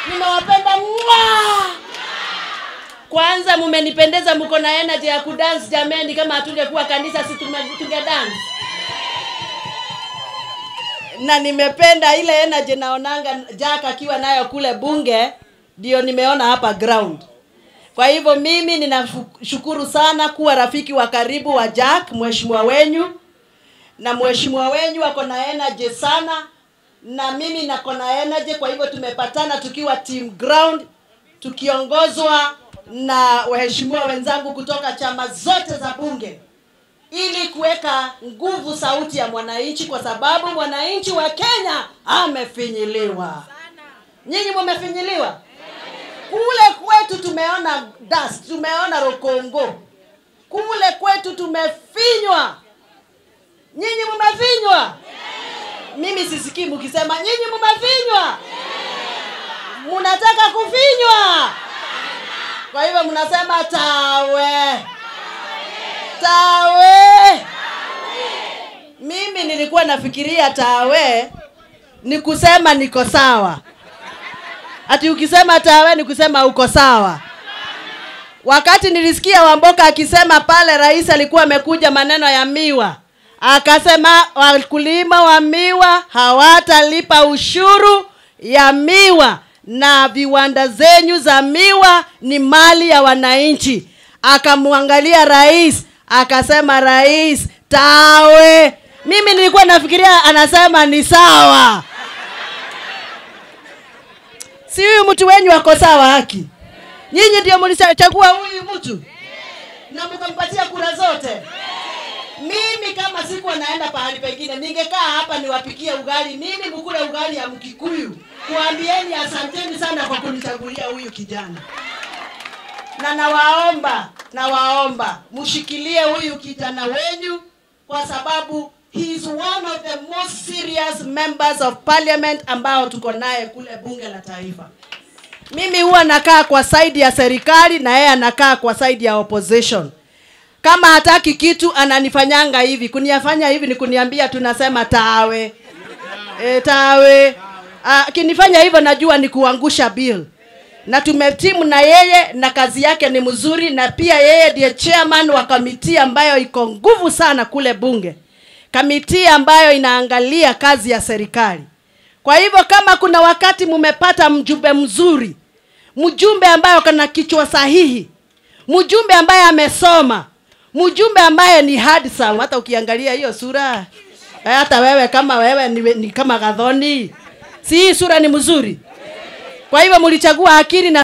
nimewapenda mwa kwanza mumenipendeza mko na energy ya kudance jameni kama hatungekuwa kanisa si tume- tungedance na nimependa ile energy naonanga Jack akiwa nayo kule bunge ndio nimeona hapa ground kwa hivyo mimi ninashukuru sana kuwa rafiki wa karibu wa Jack mheshimiwa wenyu na mheshimiwa wenyu ako na energy sana na mimi nako na energy kwa hivyo tumepatana tukiwa team ground tukiongozwa na waheshimiwa wenzangu kutoka chama zote za bunge ili kuweka nguvu sauti ya mwananchi kwa sababu mwananchi wa Kenya amefinyiliwa. Nyinyi mumefinyiliwa? Kule kwetu tumeona dust, tumeona rokongo. Kule kwetu tumefinywa. Nyinyi mumefinywa? Mimi sisikii mkisema nyinyi mumefinywa. Munataka kufinywa. Kwa hivyo mnasema tawe. Tawe. Mimi nilikuwa nafikiria tawe ni kusema niko sawa. Ati ukisema tawe ni kusema uko sawa. Wakati nilisikia Wamboka akisema pale rais alikuwa amekuja maneno ya miwa, akasema wakulima wa miwa hawatalipa ushuru ya miwa na viwanda zenyu za miwa ni mali ya wananchi. Akamwangalia rais akasema, rais tawe. Mimi nilikuwa nafikiria anasema ni sawa. Si huyu mtu wenyu ako sawa haki? Nyinyi ndio mlichagua huyu mtu na mkampatia kura zote. Mimi kama sikuwa naenda pahali pengine, ningekaa hapa niwapikie ugali, mimi mkule ugali ya Mkikuyu. Kuambieni asanteni sana kwa kunichagulia huyu kijana, na nawaomba, nawaomba mshikilie huyu kijana wenyu, kwa sababu he is one of the most serious members of parliament ambao tuko naye kule bunge la taifa. Mimi huwa nakaa kwa side ya serikali na yeye anakaa kwa side ya opposition. Kama hataki kitu ananifanyanga hivi, kuniyafanya hivi ni kuniambia tunasema tawe e, tawe. Akinifanya hivyo najua ni kuangusha bill, na tumetimu na yeye na kazi yake ni mzuri, na pia yeye ndiye chairman wa kamiti ambayo iko nguvu sana kule bunge, kamiti ambayo inaangalia kazi ya serikali. Kwa hivyo kama kuna wakati mumepata mjumbe mzuri, mjumbe ambaye kana kichwa sahihi, mjumbe ambaye amesoma, mjumbe ambaye ni handsome, hata ukiangalia hiyo sura eh, hata wewe kama wewe ni, ni kama Gathoni, si hii sura ni mzuri? Kwa hivyo mlichagua akili na